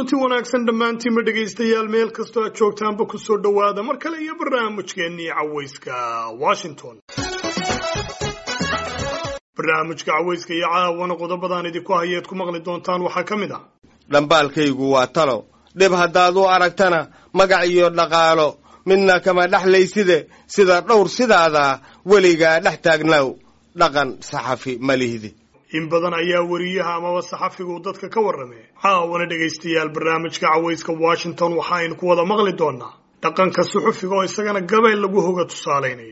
kulanti wanaagsan dhammaantiinba dhegaystayaal meel kastoo aad joogtaanba ku soo dhowaada mar kale iyo barnaamijkeennii cawayska washington barnaamijka cawayska iyo caawana qodobadaan idinku hayeed ku maqli doontaan waxaa ka mid ah dhambaalkaygu waa talo dhib haddaad u aragtana magac iyo dhaqaalo midna kama dhexlayside sida dhowr sidaada weligaa dhex taagnaw dhaqan saxafi ma lihdi in badan ayaa weriyaha amaba saxafigu dadka ka warramee caawana dhegaystayaal barnaamijka cawayska washington waxa aynu ku wada maqli doonaa dhaqanka suxufiga oo isagana gabay lagu hoga tusaalaynayo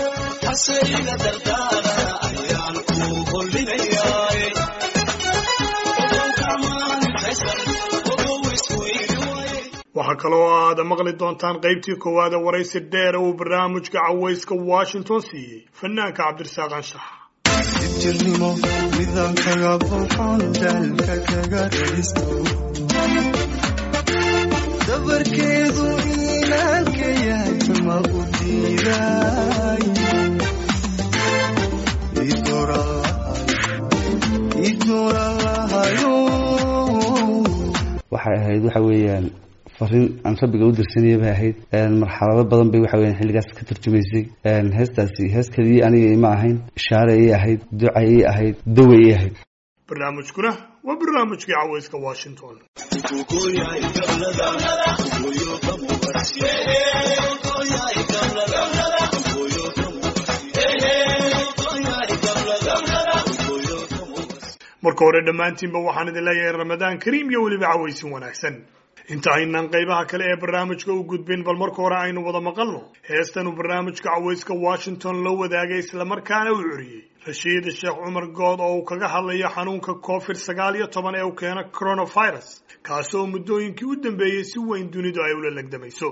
waxaa kaloo aad maqli doontaan qaybtii koowaad ee waraysi dheer uu barnaamijka cawayska washington siiyey fanaanka cabdirasaaq anshax jirnimo midaan kaga buuxoon daalka kaga radisto dabarkeedu iimaanka yahay ma u diiday idooralahayo waxay ahayd waxa weeyaan fariin aan rabbiga u dirsanaya bay ahayd marxalado badan bay waxa weyan xilligaas ka tarjumaysay heestaasi hees keliyii aniga ima ahayn ishaare ii ahayd duca ii ahayd dawa ii ahayd barnaamijkuna waa barnaamijkii cawayska washington marka hore dhammaantiinba waxaan idin leeyahay ramadaan kariim iyo weliba cawaysin wanaagsan inta aynaan qaybaha kale ee barnaamijka u gudbin bal marka hore aynu wada maqalno heestan uu barnaamijka cawayska washington loo wadaagay islamarkaana uu curiyey rashiid sheekh cumar good oo uu kaga hadlayo xanuunka covid sagaal iyo toban ee uu keeno coronavirus kaasi oo muddooyinkii u dambeeyey si weyn dunidu ay ula legdamayso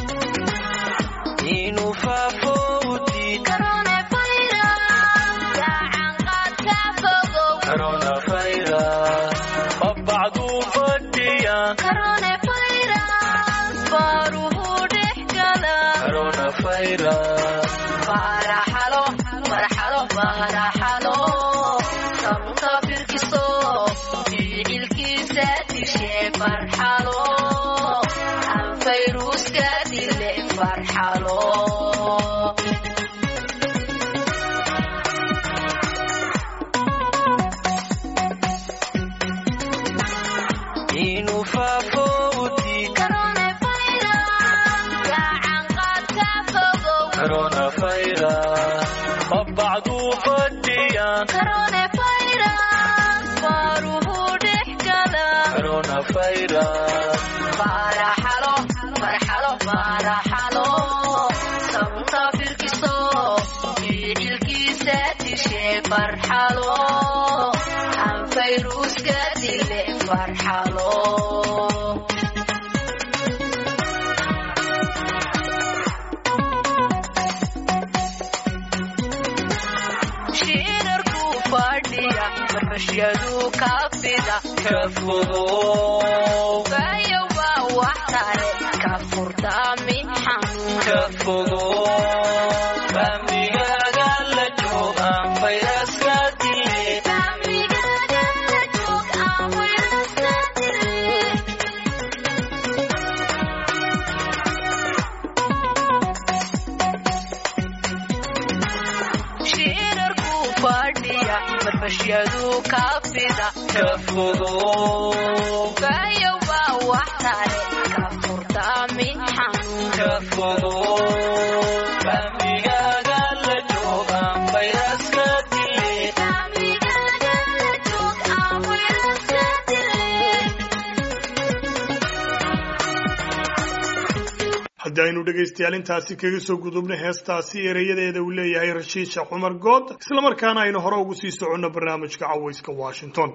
haddii aynu dhegaystayaal intaasi kaga soo gudubno heestaasi ereyadeeda uu leeyahay rashiid sheekh cumar good islamarkaana aynu hore ugu sii soconno barnaamijka cawayska washington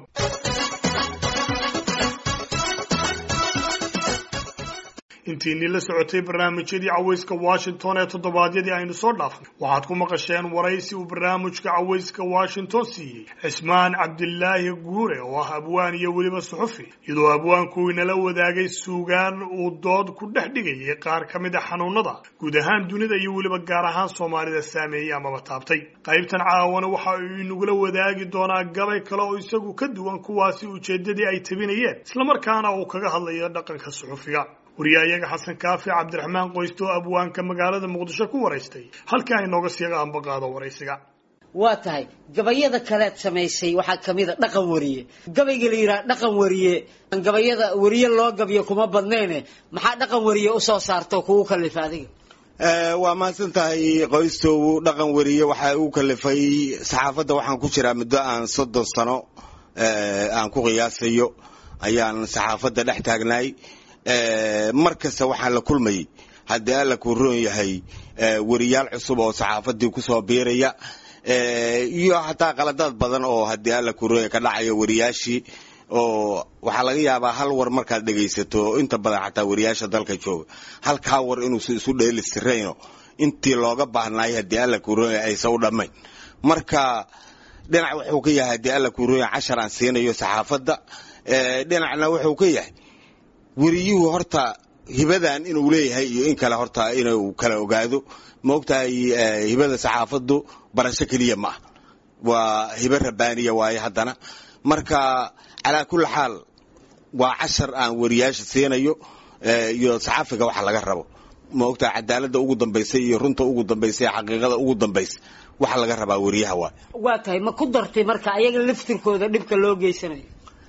intiinii la socotay barnaamijyadii cawayska washington ee toddobaadyadii aynu soo dhaafnay waxaad ku maqasheen waraysi uu barnaamijka cawayska washington siiyey cismaan cabdilaahi guure oo ah abwaan iyo weliba suxufi iyadoo abwaanku inala wadaagay suugaan uu dood ku dhex dhigayay qaar ka mid a xanuunada guud ahaan dunida iyo weliba gaar ahaan soomaalida saameeyey amaba taabtay qaybtan caawana waxa uu inagula wadaagi doonaa gabay kale oo isagu ka duwan kuwaasi ujeeddadii ay tabinayeen islamarkaana uu kaga hadlayo dhaqanka suxufiga wariyahayaga xasan kaafi cabdiraxmaan qoysto oo abwaanka magaalada muqdisho ku waraystay halkaa inooga sii ambaqaado waraysiga waa tahay gabayada kaleed samaysay waxaa kamid a dhaqan wariye gabayga la yidhaha dhaqan wariye gabayada wariye loo gabiyo kuma badnayne maxaa dhaqan wariye usoo saarto kugu kalifa adiga waa mahadsan tahay qoystow dhaqan weriye waxaa uu kalifay saxaafadda waxaan ku jiraa muddo aan soddon sano aan ku qiyaasayo ayaan saxaafadda dhex taagnaay mar kasta waxaan la kulmayay haddii alla kuu roon yahay weriyaal cusub oo saxaafaddii kusoo biiraya iyo xataa qaladaad badan oo haddii alla kuu roon yahay ka dhacaya weriyaashii oo waxaa laga yaabaa hal war markaad dhegaysato inta badan xataa wariyaasha dalka jooga halkaa war inuusan isu dheelistirayno intii looga baahnaay haddii alla kuurooya aysan u dhammayn marka dhinac wuxuu ka yahay haddii alla kuurooya cashar aan siinayo saxaafadda dhinacna wuxuu ka yahay weriyuhu horta hibadan inuu leeyahay iyo in kale horta inuu kala ogaado maogtahay hibada saxaafaddu barasho keliya ma ah waa hibo rabaaniya waaye haddana marka calaa kulli xaal waa cashar aan wariyaasha siinayo iyo saxaafiga waxa laga rabo ma ogtaha cadaaladda ugu dambaysa iyo runta ugu dambaysa iyo xaqiiqada ugu dambaysa waxa laga rabaa wariyaha waay waa tahay ma ku dartay marka ayaga laftirkooda dhibka loo geysanayo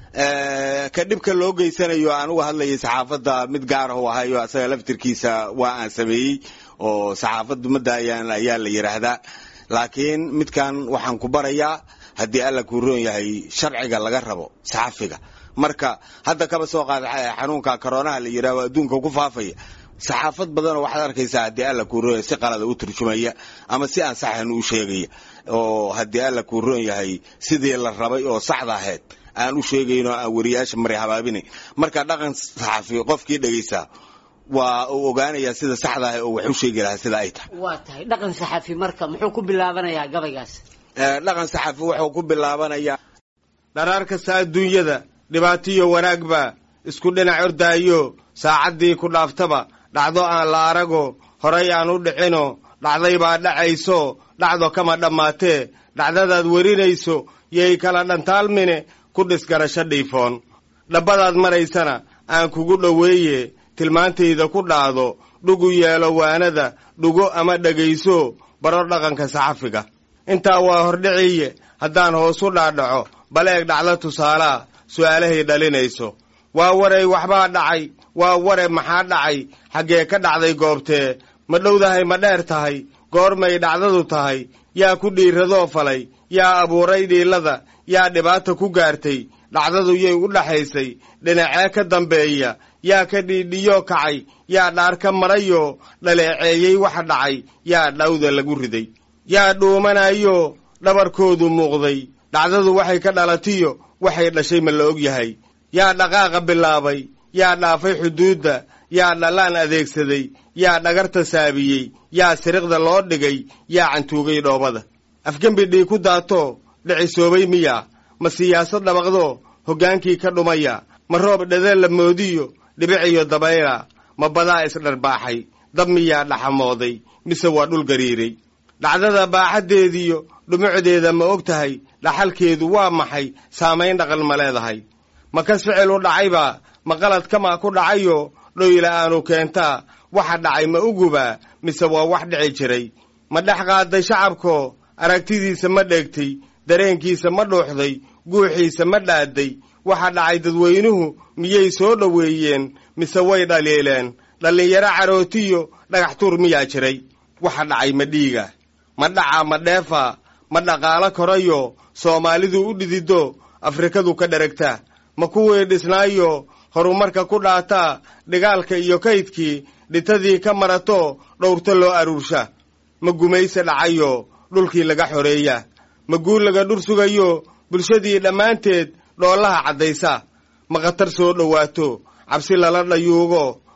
ka dhibka loo geysanayo aan uga hadlayay saxaafadda mid gaar ah u ahayo asaga laftirkiisa waa aan sameeyey oo saxaafaddu madaayaan ayaa la yidhaahdaa laakiin midkan waxaan ku barayaa haddii alla kuu roon yahay sharciga laga rabo saxafiga marka hadda kaba soo qaada xanuunka koronaha la yidhahdo adduunka ku faafaya saxaafad badanoo waxaad arkaysaa haddii alla kuu roon yahay si qalada u turjumaya ama si aan saxan u sheegaya oo haddii alla kuu roon yahay sidii la rabay oo saxda ahayd aan u sheegayn oo aan wariyaasha mari habaabinayn marka dhaqan saxafi qofkii dhegaysaa waa uu ogaanayaa sida saxda ah oo wax u sheegi lahaa sida ay tahay waa tahay dhaqan saxafi marka muxuu ku bilaabanayaa gabaygaas dhaqan saxafi wuxuu ku bilaabanayaa dharaar kasta adduunyada dhibaatiyo wanaagba isku dhinac ordaayo saacaddii ku dhaaftaba dhacdo aan la arago horay aan u dhicino dhacday baa dhacayso dhacdo kama dhammaatee dhacdadaad werinayso yay kala dhantaalmine ku dhisgarasho dhiifoon dhabbadaad maraysana aan kugu dhoweeye tilmaantayda ku dhaado dhugu yeelo waanada dhugo ama dhegayso baro dhaqanka saxafiga intaa waa hordhiciye haddaan hoos u dhaadhaco bal eeg dhacdo tusaalaa su'aalahay dhalinayso waa waray waxbaa dhacay waa ware maxaa dhacay xaggee ka dhacday goobtee ma dhowdahay ma dheer tahay goormay dhacdadu tahay yaa ku dhiiradoo falay yaa abuuray dhiilada yaa dhibaata ku gaartay dhacdadu yay u dhaxaysay dhinacee ka dambeeya yaa ka dhiidhiyoo kacay yaa dhaar ka marayoo dhaleeceeyey waxa dhacay yaa dhawda lagu riday yaa dhuumanayo dhabarkoodu muuqday dhacdadu waxay ka dhalatiyo waxay dhashay ma la og yahay yaa dhaqaaqa bilaabay yaa dhaafay xuduudda yaa dhallaan adeegsaday yaa dhagarta saabiyey yaa siriqda loo dhigay yaa cantuugay dhoobada afgembi dhii ku daato dhicisoobay miya ma siyaasad dhabaqdo hoggaankii ka dhumaya ma roob dhadeen la moodiyo dhibiciyo dabayla ma badaa isdharbaaxay dab miyaa dhaxamooday mise waa dhul gariiray dhacdada baaxaddeediyo dhumucdeeda ma og tahay dhaxalkeedu waa maxay saamayn dhaqan ma leedahay ma kas ficil u dhacaybaa ma qalad kamaa ku dhacayo dhoyla aanu keentaa waxa dhacay ma ugubaa mise waa wax dhici jiray ma dhex qaaday shacabko aragtidiisa ma dheegtay dareenkiisa ma dhuuxday guuxiisa ma dhaaday waxa dhacay dadweynuhu miyay soo dhoweeyeen mise way dhaliileen dhallinyaro carootiyo dhagax tuur miyaa jiray waxa dhacay ma dhiiga ma dhaca ma dheefa ma dhaqaalo korayo soomaalidu u dhidido afrikadu ka dheragta ma kuwii dhisnaayo horumarka ku dhaataa dhigaalka iyo kaydkii dhitadii ka marato dhowrto loo aruursha ma gumayse dhacayo dhulkii laga xoreeya ma guul laga dhur sugayo bulshadii dhammaanteed dhoolaha caddaysa ma khatar soo dhowaato cabsi lala dhayuugo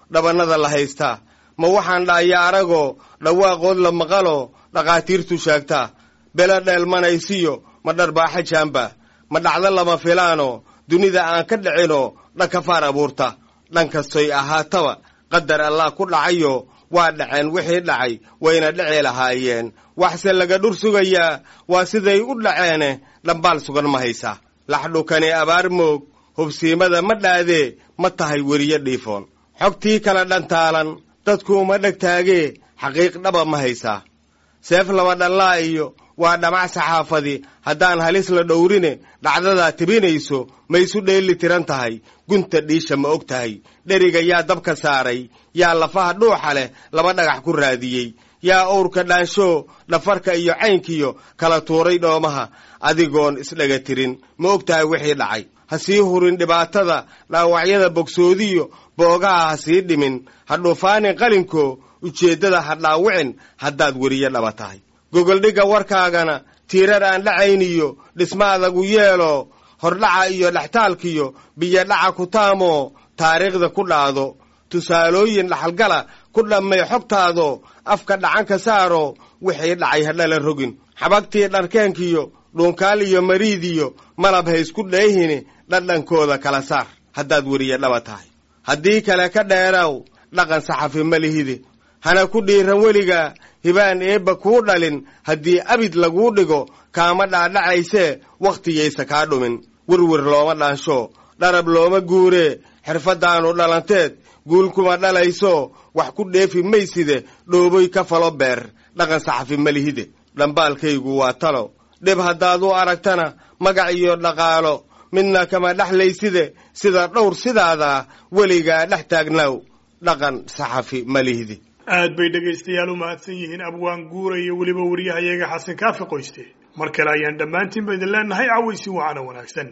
dhabannada la haystaa ma waxaan dhahaya aragoo dhawaaqood la maqalo dhakhaatiirtu sheegtaa belo dheelmanaysiyo ma dharbaaxa jaamba ma dhacdo lama filaano dunida aan ka dhicinoo dhankafaar abuurta dhan kastoy ahaataba qadar allah ku dhacayo waa dhaceen wixii dhacay wayna dhici lahaayeen waxse laga dhur sugayaa waa siday u dhaceene dhambaal sugan ma haysaa laxdhukani abaar moog hubsiimada ma dhaadee ma tahay weriye dhiifoon xogtii kala dhantaalan dadkuuma dhegtaagee xaqiiq dhaba ma haysaa seef laba dhallaa iyo waa dhamac saxaafadi haddaan halis la dhowrine dhacdadaa tibinayso ma isu dheeli tiran tahay gunta dhiisha ma og tahay dheriga yaa dabka saaray yaa lafaha dhuuxa leh laba dhagax ku raadiyey yaa owrka dhaanshoo dhafarka iyo caynkiyo kala tuuray dhoomaha adigoon isdhaga tirin ma og tahay wixii dhacay ha sii hurin dhibaatada dhaawacyada bogsoodiyo boogaha ha sii dhimin ha dhuufaanin qalinko ujeeddada ha dhaawicin haddaad weriye dhaba tahay gogoldhigga warkaagana tiirar aan dhacayniyo dhisma adagu yeelo hordhaca iyo dhextaalkiyo biyodhaca ku taamoo taariikhda ku dhaado tusaalooyin dhaxalgala ku dhammay xogtaado afka dhacanka saaro wixii dhacay hadhala rogin xabagtii dharkeenkiyo dhuunkaal iyo mariidiyo malab ha isku dheehini dhadhankooda kala saar haddaad weriye dhaba tahay haddii kale ka dheeraaw dhaqan saxafi ma lihide hana ku dhiiran weligaa hibaan eebba kuu dhalin haddii abid laguu dhigo kaama dhaadhacaysee wakhtiyaysa kaa dhumin werwer looma dhaansho dharab looma guuree xirfaddaannu dhalanteed guul kuma dhalayso wax ku dheefi mayside dhooboy ka falo beer dhaqan saxafi ma lihide dhambaalkaygu waa talo dhib haddaad u aragtana magac iyo dhaqaalo midna kama dhexlayside sida dhowr sidaadaa weligaa dhex taagnaaw dhaqan saxafi ma lihide aad bay dhegaystayaal u mahadsan yihiin abwaan guura iyo weliba wariyahayaga xasan kaafi qoyste mar kale ayaan dhammaantiinba idin leenahay cawaysi wacana wanaagsan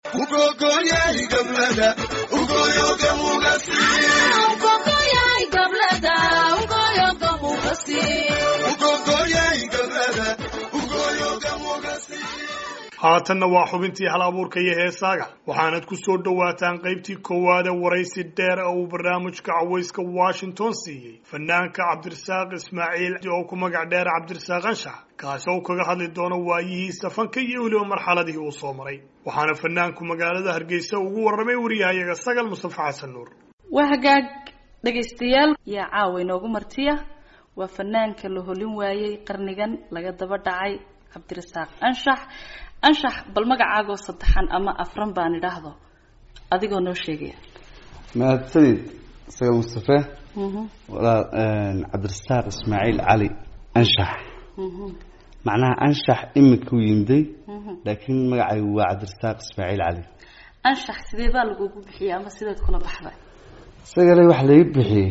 haatanna waa xubintii hal abuurka iyo heesaaga waxaanad ku soo dhowaataan qaybtii koowaad ee waraysi dheer oo uu barnaamijka cawayska washington siiyey fanaanka cabdirasaaq ismaaciil oo ku magac dheer cabdirasaaq anshax kaasi oo kaga hadli doono waayihiisa fanka iyo weliba marxaladii uu soo maray waxaana fanaanku magaalada hargeysa ugu warramay wariyahayaga sagal mustafa xasan nuur waa hagaag dhegaystayaal yaa caawa inoogu martiya waa fanaanka la holin waayey qarnigan laga daba dhacay cabdirasaaq anshax anshax bal magacaagoo saddexan ama afran baan idhaahdo adigoo noo sheegaya mahadsanid sagal mustafe walaal cabdirasaaq ismaaciil cali anshax macnaha anshax imikuu yimday laakiin magacaygu waa cabdirasaaq ismaaciil cali anshax sidee baa lagugu bixiyey ama sideed kula baxday isagale waxa laga bixiyey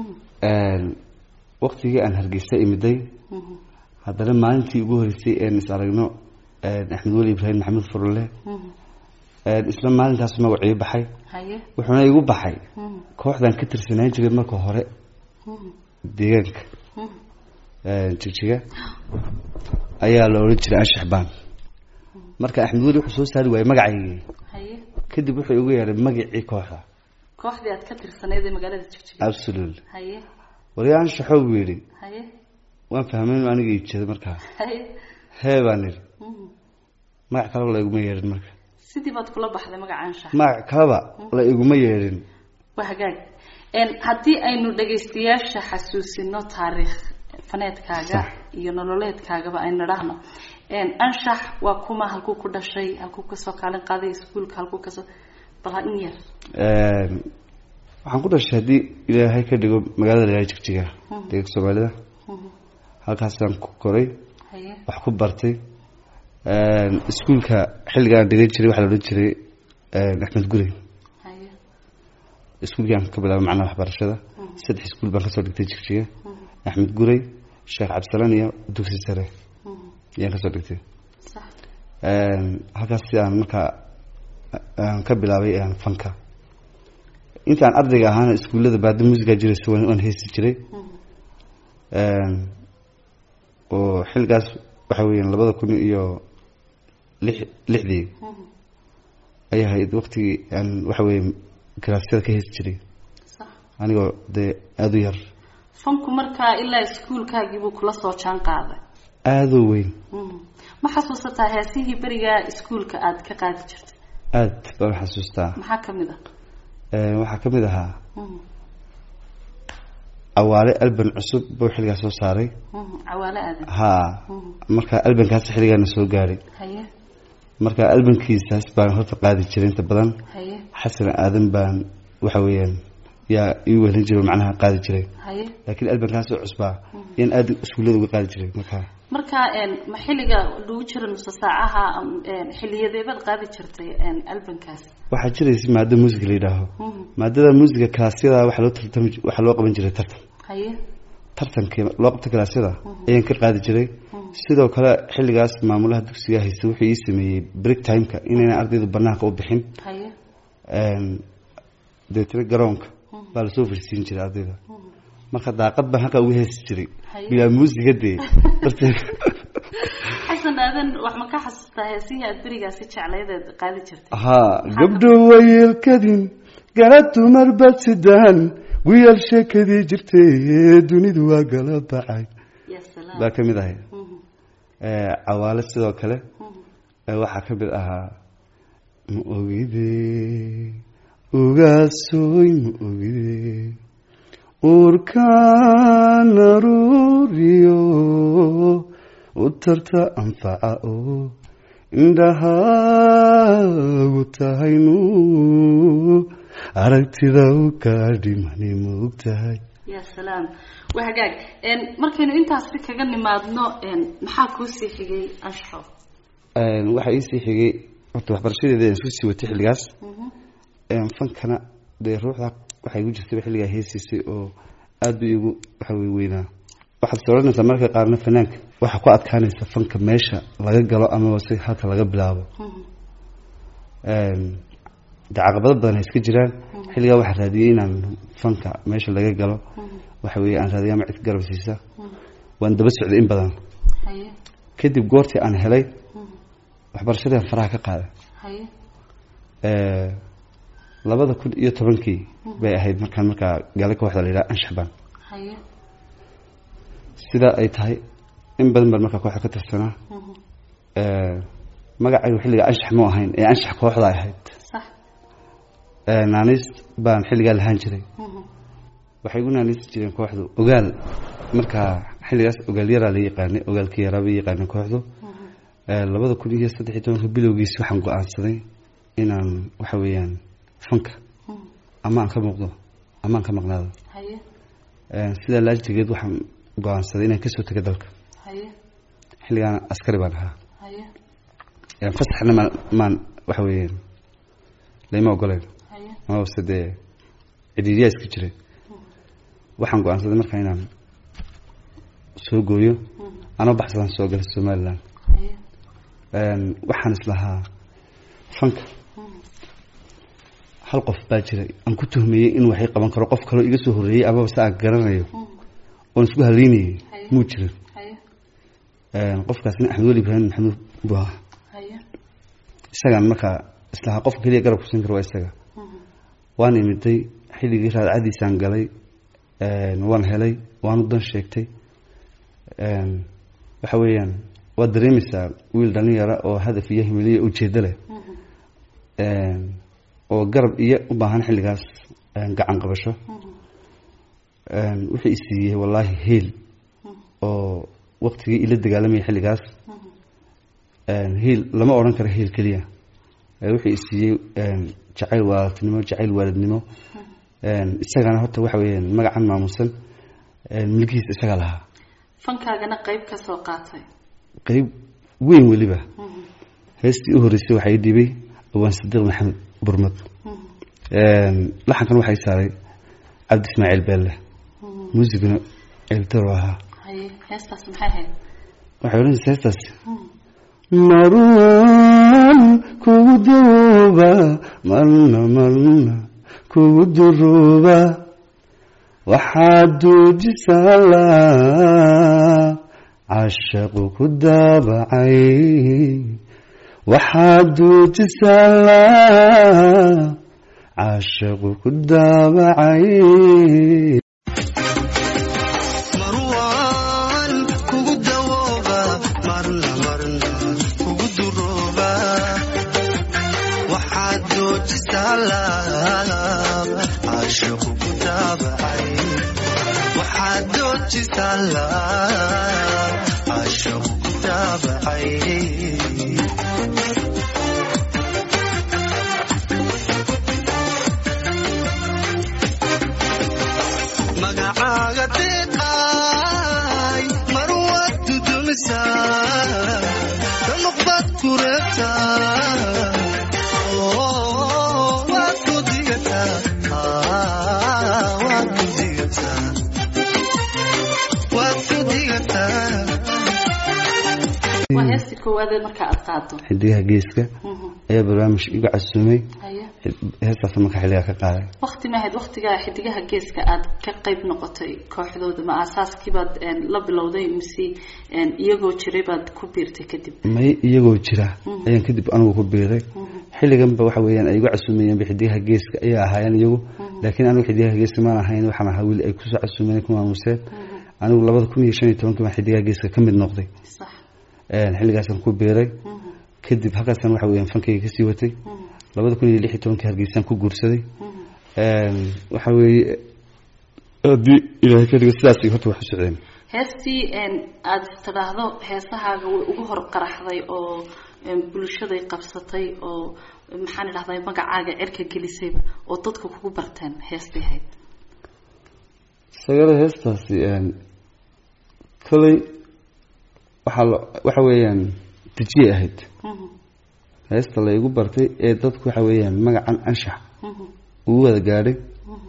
waktigii aan hargeysa imiday haddana maalintii ugu horeysay een is aragno axmed weli ibraahim maxamuud furule isla maalintaas magacii baxay haye wuxuuna igu baxay kooxdan ka tirsanaan jiray marka hore deegaanka jigjiga ayaa la odhan jiray anshax baan marka axmed weli wuxuu soo saari waayey magacaygii haye kadib wuxuu igu yeedhay magacii kooxda kooxdii aad ka tirsanayd ee magaalada jigjiga absolute haye wali anshaxoo buu yidhi haye waan fahmay inu aniga iibjeeda markaa haye hee baan idhi magac kaleba la iguma yeedhin marka sidii baad kula baxday magaca anshax magac kaleba la iguma yeedhin waa hagaag haddii aynu dhagaystayaasha xasuusino taariikh faneedkaaga Sax. iyo nololeedkaagaba aynu idhaahno anshax waa kuma halkuu ku dhashay halkuu kasoo kaalin qaaday iskuulka halkuu kasoo bal ha in yar waxaan ku dhashay haddii ilaahay ka dhigo magaalada layaa jigjiga deeganka soomaalida halkaasaan ku koray haye wax ku bartay iskuulka xilligaan dhigan jiray waxaa la odhan jiray axmed gurey haye iskuulkii aan ka bilaabay macnaha waxbarashada saddex iskuul baan kasoo dhigtay jigjiga axmed gurey sheekh cabdisalaan iyo dugsi sare ayaan kasoo dhigtay sax halkaas si aan markaa aan ka bilaabay aan fanka intaan ardayga ahaana iskuullada baada musica jiraysa waan waan heesi jiray oo xilligaas waxa weeyaan labada kun iyo lix lixdii ayay ahayd waqtigii aan waxa weeye garaasyada ka heesi jiray sax anigoo dee aada u yar fanku markaa ilaa iskuulkaagiibuu kula soo jaan qaaday aada u weyn Mhm. ma xasuusataa heesihii berigaa iskuulka aada ka qaadi jirtay aada baan u xasuustaa maxaa ka mid ah Ee, waxaa ka mid ahaa Mhm. awaale alban cusub buu xilligaas soo saaray Mhm. cawaale aadan haa Mhm. marka albankaas xilligaana soo gaadhay haye marka albankiisaas baan horta qaadi jiray inta badan haye xasan aadan baan waxa weeyaan yaa ii wehlin jiray oo macnaha qaadi jiray haye laakiin albankaas oo cusbaa yaan aada iskuullada uga qaadi jiray marka markaa een, ma xilliga lagu jira nusa saacaha am, een, xiliyadeebaad qaadi jirtay een, albankaas waxaa jiraysa maado muusiga la yidhaaho Mhm. maadada muusiga kalaasyada waxaa loo tartami waxaa loo qaban jiray tartan haye tartankii loo qabta kalaasyada ayaan ka qaadi jiray sidoo kale xilligaas maamulaha dugsiga haysta wuxuu ii sameeyey break timeka inayna ardaydu banaanka u bixin haye Een, deetana garoonka baa lasoo fadhisiin jiray ardayda marka daaqad baan halkaa uga heesi jiray Haye. bilaa muusiga dee darteed xasan aadan wax ma ka xasuustaa heesihii aad berigaasi jeclaydeed qaadi jirtay haa gabdho wayelkadin gala dumar bad sidaan guyal sheekadii jirtay dunidu waa gala bacay ya salaam baa ka mid ahay Mhm. Ee, cawaale sidoo kale Mhm. ee, waxaa ka mid ahaa ma ogide ugaasoy ma ogide uurkaan aruuriyo u tarta anfaca oo indhahaagu tahaynu aragtida u kaa dhimani ma og tahay ya salaam waa hagaag een, markaynu intaasi kaga nimaadno een, maxaa kuu sii xigay anshaxo Een, waxaa iisii xigay horta waxbarashadeeda aan isku sii watay xilligaas Mhm. Een, fankana dee ruuxda waxay igu jirtay xilligaa heesiisay oo aada u igu waxa wey weynaa waxaad sooranaysaa marka qaarna fanaanka waxaa ku adkaanaysa fanka meesha laga galo amaba si halka laga bilaabo Mhm. Een, dee caqabado badan ay iska jiraan xilligaa waxaa raadiyey inaan fanka meesha laga galo waxa weeye aan raadiya ama cid garab siisa waan daba socday in badan haye kadib goortii aan helay waxbarashadii aan faraha ka qaaday haye Ee, labada kun iyo tobankii bay ahayd markaan markaa gaali kooxda la yidhaha anshaxbaan haye sidaa ay tahay in badan baan markaa kooxda ka tirsanaa Mhm. Ee, magacaygu xilligaa anshax mu ahayn ee anshax kooxda ay ahayd sax Ee, naaniis baan xilligaa lahaan jiray Mhm. waxay igu naaniisi jireen kooxdu ogaal markaa xilligaas ogaal yaraa la yaqaanay ogaalkii yaraa bay yaqaanay kooxdu Ee, labada kun iyo saddex iyo tobanka bilowgiisi waxaan go-aansaday inaan waxa weeyaan fanka Mhm. ama aan ka muuqdo ama aan ka maqnaado haye Ee, sidaa laajigeed waxaan go-aansaday inaan kasoo tago dalka haye xilligaan askari baan ahaa haye Ee, fasaxna maan maan waxa weeyaan layma ogoleen haye amabase dee cidhiidyaa iska jiray waxaan go-aansaday markaa inaan soo gooyo anoo baxsadaan soo galay somaliland haye Een, waxaan islahaa fanka hal qof baa jiray aan ku tuhmayey in waxay qaban karo qof kaloo iga soo horreeyey amaba se aan garanayo oon isku haleynayay Haye. muu jirin haye Een, qofkaasna axmed weli ibraahim maxamuud buu ahaa haye isagaan markaa islahaa qofka keliya garab kusin karo waa isaga waan imiday xilligii raadcadiisaan galay Een, waan helay waanu dan sheegtay Een, waxa weeyaan waad dareemaysaa wiil dhalinyara oo hadaf iyo himiliya ujeedo leh Een, oo garab iyo u baahan xilligaas een, gacan qabasho Een, wuxuu i siiyey wallaahi heel oo waqtigii ila dagaalamayay xilligaas Een, heel lama odhan karo heel keliya Ee, wuxuu i siiyey een, jacayl waalidnimo jacayl waalidnimo Een, isagana horta waxa weeyaan magacan maamusan Een, milkihiisa isagaa lahaa fankaagana qayb ka soo qaatay qeyb weyn weliba heestii u horreysay waxaa ii dhiibay awaan sadiiq maxamed burmad Een, laxankan waxaa ii saaray cabdi ismaaciil beelle muusiguna ceeltaro ahaa haye heestaas maxay ahayd waxay odhanaysaa heestaas marwan kugu duuba marna marna kugu duruuba waxaad duujisaa laa cashaqu ku daabacay waxaad duujisaa laa caashaqu ku daabacay marwaan kugu dawooba marna marna kugu durooba waxaad joojisaa laab caashaqu ku daabacay waxaad joojisaa laab caashaqu ku daabacay magacaaga deeqaay marwaad dudumisaa danuqbaad ku reebtaa oo waad ku digataa Ah, waad ku digataa waad ku digataa waa heestii koowaadee marka aad qaado xidigaha geeska Mhm. ayaa barnaamij igu casuumay haye heestaas marka xilligaa ka qaaday wakti maahayd waktigaa xidigaha geeska aad ka qayb noqotay kooxdooda ma aasaaskiibaad een, la bilowday mise een, iyagoo jiray baad ku biirtay kadib may iyagoo jira ayaan kadib anigu ku biiray xilliganba waxa weeyaan ay igu casuumayeen xidigaha geeska ayaa ahaayeen iyagu laakiin anigu xidigaha geeska maan ahayn waxaan ahaa wiil ay kusoo casuumeen ku maamuseen anigu labada kun iyo shan iyo tobankii baan xidigaha geeska ka mid noqday sax Een, xilligaasaan ku biiray kadib halkaasaan waxa weeyaan fankayga kasii watay labada kun iyo lix iyo tobankii hargeysaan ku guursaday Een, waxa weeye haddii ilaahay ka dhigo sidaas horta wax u socdeen heestii een, aad istidhaahdo heesahaaga way ugu hor qaraxday oo een, bulshaday qabsatay oo maxaan idhahday magacaaga cirka gelisayba oo dadka kugu barteen heestay ahayd sagada heestaasi een, kolay waxaa la waxa weeyaan dejiyay ahayd Mhm, heesta la igu bartay ee dadku waxa weeyaan magacan anshax mhm, ugu wada gaadhay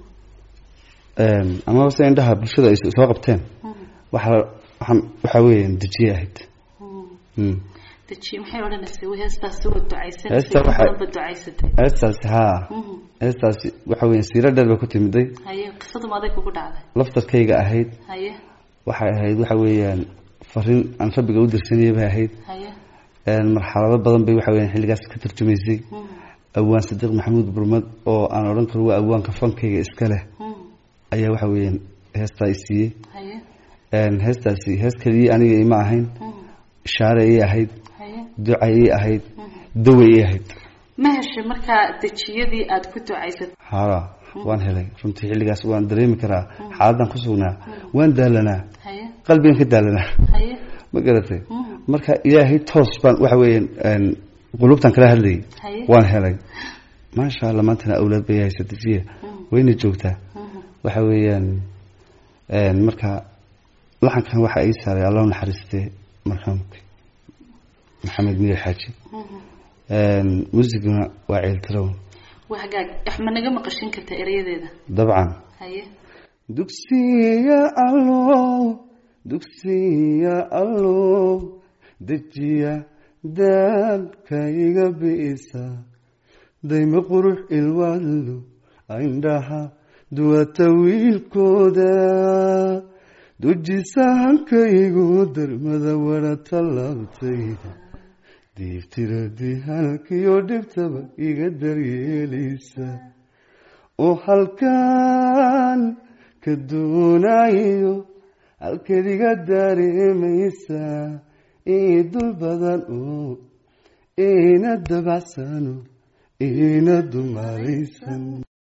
Een, amaba se indhaha bulshada ay soo qabteen waxa waxaan waxa weeyaan dejiyay ahayd Mm. deji maxay odhanaysay way heestaasi waa ducaysanaysay Heesta waxay- badanba ducaysatay heestaasi haa Mhm. heestaasi waxa weeyaan siiro dheer bay ku timiday haye qisadu maaday kugu dhacday laftarkayga ahayd haye waxay ahayd waxa weeyaan fariin aan rabbiga u dirsanayay bay ahayd haye Een, marxalado badan bay waxa weeyaan xilligaas ka tarjumaysay Mhm, awaan sadiiq maxamuud burmad oo aan odhan karo waa awaanka fankayga iska leh mhm, ayaa waxa weeyaan heestaa i siiyey haye Een, heestaasi hees keliyii aniga ima ahayn mhm, ishaare ii ahayd haye duca ii ahayd dawa ii ahayd ma heshay markaa dejiyadii aad ku ducaysatay haa waan helay runtii xilligaas waan dareemi karaa xaaladan ku sugnaa waan daalanaa haye qalbigan ka daalanaa haye ma garatay mhm, marka ilaahay toos baan waxa weeyaan een, qulubtan kala hadlayay haye waan helay maasha allah maantana awlaad bay haysa dejiya wayna joogtaa mhm, waxa weeyaan een, marka laxankan waxa ii saaray allah u naxariistee marxuumka maxamed miir xaaji mhm. Een, muusiguna waa ceeltirown waa hagaag wax ma naga maqashin karta erayadeeda dabcan haye dugsiya allow dugsiya allow dejiya daabka iga bi'isa dayma qurux ilwaadlo indhaha duwata wiilkooda dujisa hankaygu darmada wara tallaabtayda diibtiradi halkiyo dhibtaba iga daryeelisa oo halkan ka doonayo halkeed iga dareemaysa ii dul badan oo iina dabacsano iina dumaraysan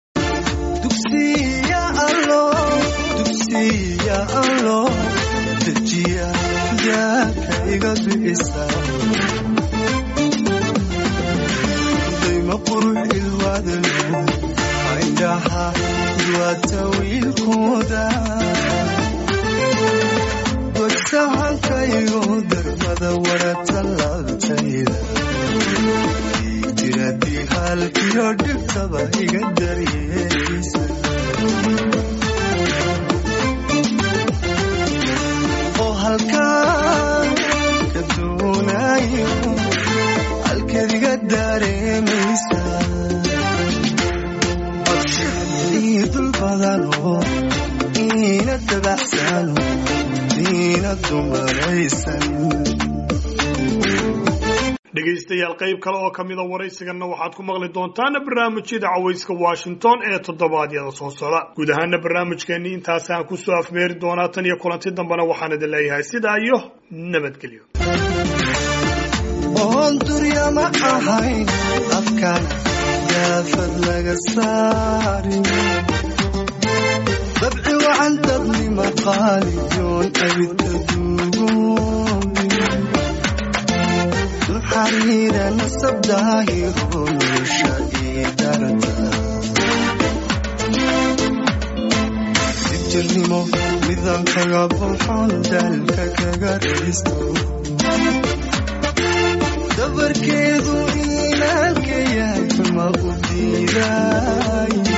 dugsiya allo dugsiya allo dejiya daaka iga bi'isa dayma qurux ilwaadalo indhaha duwata wiilkooda dogsahankaygo darmada wara tallaabtayda tiradii halkiyo dhibtaba iga daryeelisa oo halkaan ka doonayo halkeed iga dareemaysa ii dul badano iina dabacsano iina dumaraysan dhegaystayaal qayb kale oo kamida waraysiganna waxaad ku maqli doontaan barnaamijyada cawayska washington ee toddobaadyada soo socda guud ahaana barnaamijkeennii intaasaan kusoo afmeeri doonaa tan iyo kulanti dambena waxaan idin leeyahay sidaa iyo nabadgelyo oon durya ma ahayn afkaan daafad laga saarin dabci wacan dadnima qaaliyoon abidka duugoobin xariira nasab daahiro nolosha ii darta sijirnimo midaan kaga buuxoon daalka kaga risto dabarkeedu inaalka yahay ma u diidaay